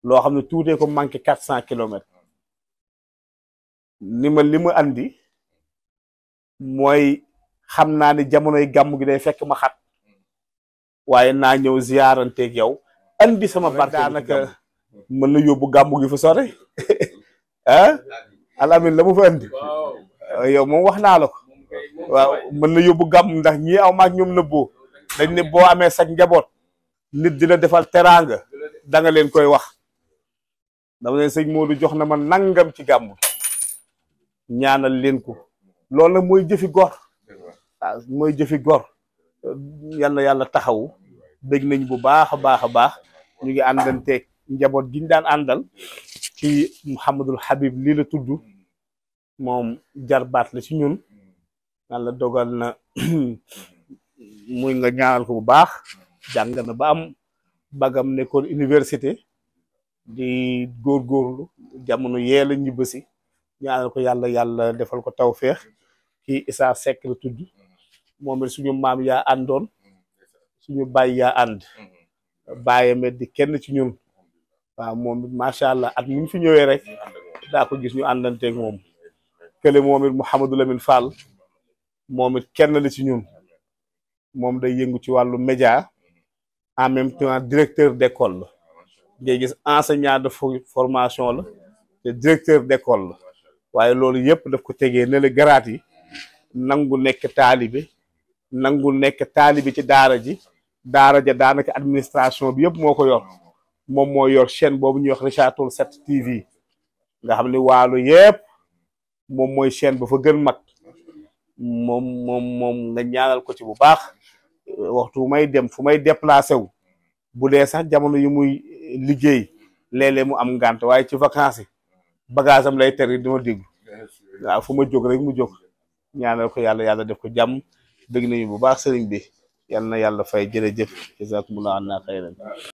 loo xam ne tuutee ko manqué quatre cent kilomètres ni ma li ma andi mooy xam naa ni jamonoy gàmm gi day fekk ma xat waaye naa ñëw ziyaaranteeg yow andi sama barke daanaka mën na yóbbu gàmm gi fu sore ah alamin la mu fa andi yow moom wax naa la ko waaw mën na yóbbu gàmm ndax ñii aw maag ñoom nëbboo dañ ne boo amee sag njaboot nit di la defal teraanga da nga leen koy wax dama leen sëñ Modou jox na ma nangam ci gàmm gi ñaanal leen ko loolu nag mooy jëfi gor waaw mooy jëfi gor yal na yàlla taxawu dégg nañ bu baax a baax a baax ñu ngi àndanteeg njaboot gi ñu daan àndal ci Mouhamadul Habib lii la tudd moom jarbaat la ci ñun yàlla dogal na muy nga ñaanal ko bu baax jàng na ba am bagam nekkoon université di góorgóorlu jamono yee la ñibbisi ñaanal ko yàlla yàlla defal ko tawféex kii Issa Seck la tudd moom it suñu maam yaa àndoon suñu baay yaa ànd bàyyame di kenn ci ñun waaw moom it macha allah at mi fi ñëwee rek daa ko gis ñu àndanteeg moom kële moom it Mouhamadou Lamine Fall moom it kenn la ci ñun moom day yëngu ci wàllu média en même temps directeur d'école la ngay gis enseignant de formation la te directeur d'école la waaye loolu yëpp daf ko tegee ne la garaat yi nangu nekk taalibe nangu nekk taalibe ci daara ji daara ja daanaka administration bi yëpp moo ko yor moom moo yor chaîne boobu ñuy wax Richard Toll 7 TV nga xam ne waalo yëpp moom mooy chaîne ba fa gën mag moom moom moom nga ñaanal ko ci bu baax waxtu may dem fu may déplacé wu bu dee sax jamono yi muy liggéey léeg-léeg mu am ngànt waaye ci vacances yi bagage am lay teri dima déglu waaw fu ma jóg rek mu jóg ñaanal ko yàlla yàlla def ko jàmm dëgg nañu bu baax sëriñ bi yal na yàlla fay jërëjëf jazakumullah anna xayran